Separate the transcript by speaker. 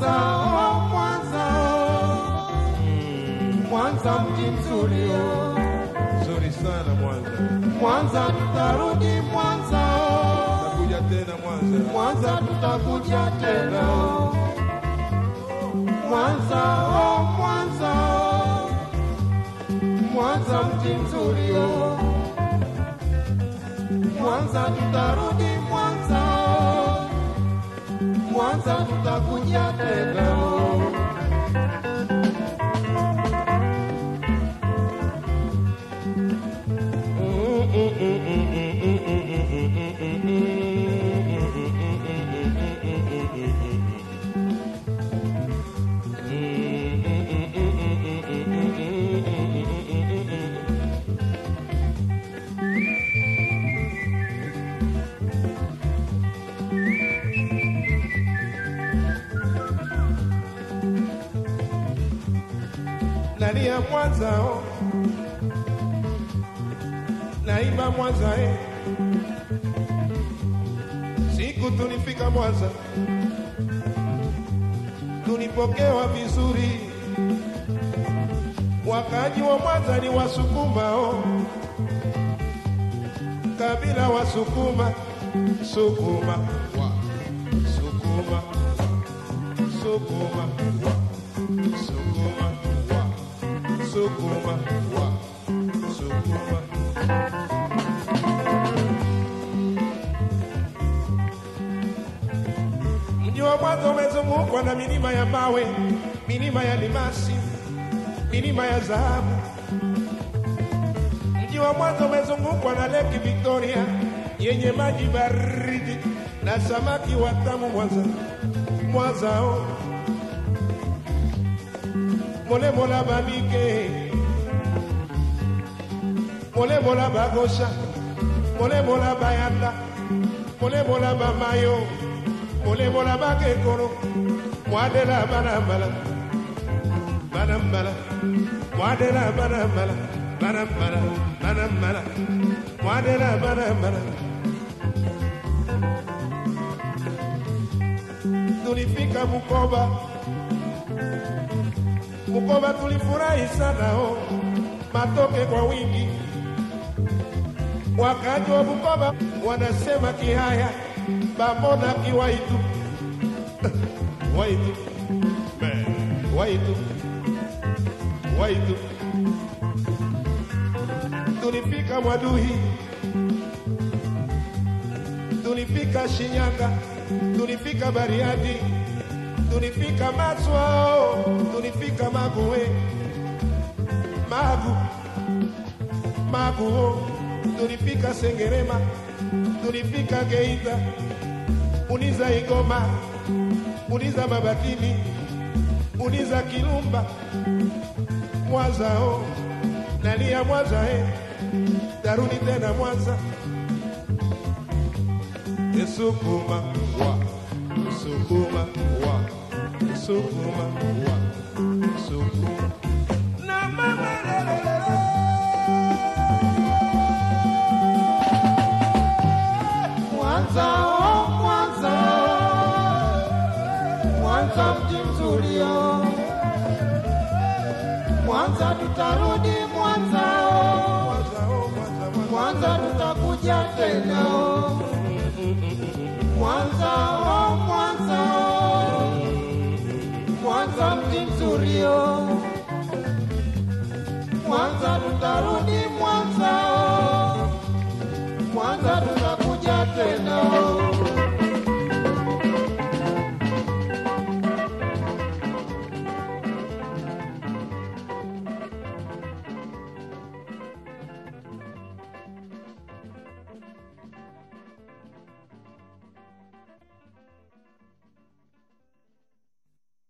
Speaker 1: Mwanza, oh, Mwanza, oh. Mwanza mji mzuri oh.
Speaker 2: Nzuri sana Mwanza.
Speaker 1: Mwanza tutarudi Mwanza oh.
Speaker 2: Takuja tena Mwanza.
Speaker 1: Mwanza tutakuja tena oh. Mwanza oh, Mwanza oh. Mwanza mji mzuri oh. Mwanza tutarudi Mwanza oh. Mwanza tutakuja tena oh.
Speaker 2: Nalia Mwanza oh. Naimba Mwanza eh. Siku tulifika Mwanza tulipokewa vizuri. Wakaji wa Mwanza ni Wasukuma oh. Kabila Wasukuma, Sukuma wa Sukuma, Sukuma wa Sukuma wa Sukuma wa Sukuma. Mji wa Mwanza umezungukwa na milima ya mawe, milima ya limasi, milima ya dhahabu. Mji wa Mwanza umezungukwa na Lake Victoria yenye maji baridi na samaki watamu. Mwanza, Mwanza oh. mole mola babike mole mola bagosha mole mola bayanda mole mola bamayo mole mola bakekoro mwadela banambala banambala mwadela banambala banambala banambala mwadela banambala tulifika Bukoba Bukoba tulifurahi sana oh, matoke kwa wingi. Wakaji wa Bukoba wanasema Kihaya bamona kiwaitu waitu Man. waitu waitu. Tulifika Mwaduhi, tulifika Shinyanga, tulifika Bariadi, tulifika Maswa, oh, tulifika Maguwe, Magu, Magu, oh, tulifika Sengerema, tulifika Geita, uliza Igoma, uliza Mabatini, uliza Kilumba, Mwanza, oh, nalia Mwanza, eh, tarudi tena Mwanza. Sukuma wa Sukuma wa Sukuma wa Sukuma na mama lelele.
Speaker 1: Mwanza, oh, Mwanza, Mwanza mji mzuri oh. Mwanza tutarudi Mwanza oh.
Speaker 2: Mwanza, oh, Mwanza, Mwanza.
Speaker 1: Mwanza tutakuja tena oh. Mwanza, oh, Mwanza, oh. Mwanza mji mzuri oh. Mwanza tutarudi Mwanza oh. Mwanza tutakuja tena